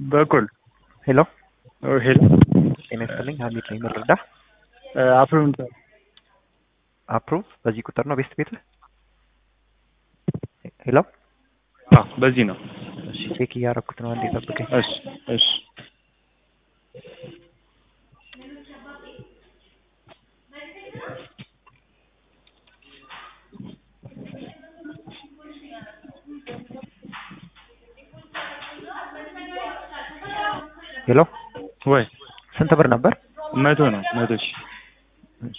በኩል ሄሎ ሄሎ ጤና ይስጥልኝ ሀሚድ ነኝ ምን ልርዳ አፕሩቭ አፕሩቭ በዚህ ቁጥር ነው ቤስት ቤት ሄሎ በዚህ ነው። እሺ ቼክ እያደረኩት ነው አንዴ ጠብቀኝ እሺ እሺ ሄሎ ወይ ስንት ብር ነበር መቶ ነው መቶ ሺ እሺ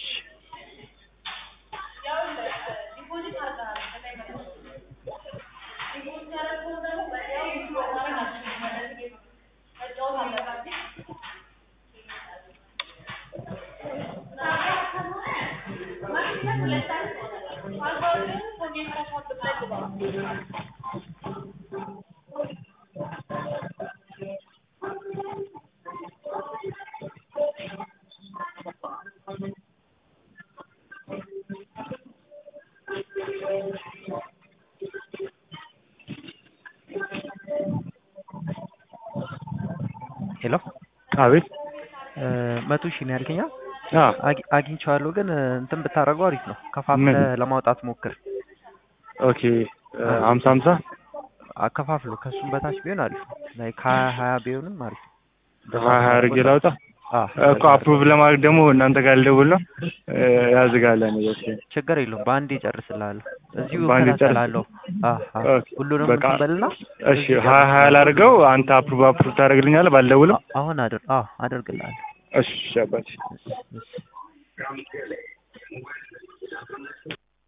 ሄሎ አቤት መቶ ሺህ ነው ያልከኛ አ አግ- አግኝቼዋለሁ ግን እንትን ብታደርገው አሪፍ ነው ከፋፍለህ ምን? ለማውጣት ሞክር ኦኬ ሀምሳ ሀምሳ አከፋፍሎ ከእሱም በታች ቢሆን አሪፍ ነው ላይክ ሀያ ሀያ ቢሆንም አሪፍ ነው ሀያ ሀያ አድርጌ ላውጣ አዎ፣ እኮ አፕሩቭ ለማድረግ ደግሞ እናንተ ጋር ልደውል ነው ያዝጋለ ነገር ችግር የለውም በአንዴ ጨርስልሃለሁ እዚሁ በአንዴ ጨርስ- እከታተላለሁ አዎ፣ አዎ። ኦኬ፣ ሁሉንም በቃ እንትን በልና እሺ ሀያ ሀያ ላድርገው አንተ አፕሩቭ አፕሩቭ ታደርግልኛለህ ባልደውልም አሁን አድር አዎ አደርግልሃለሁ እሺ አባቴ እሺ፣ እሺ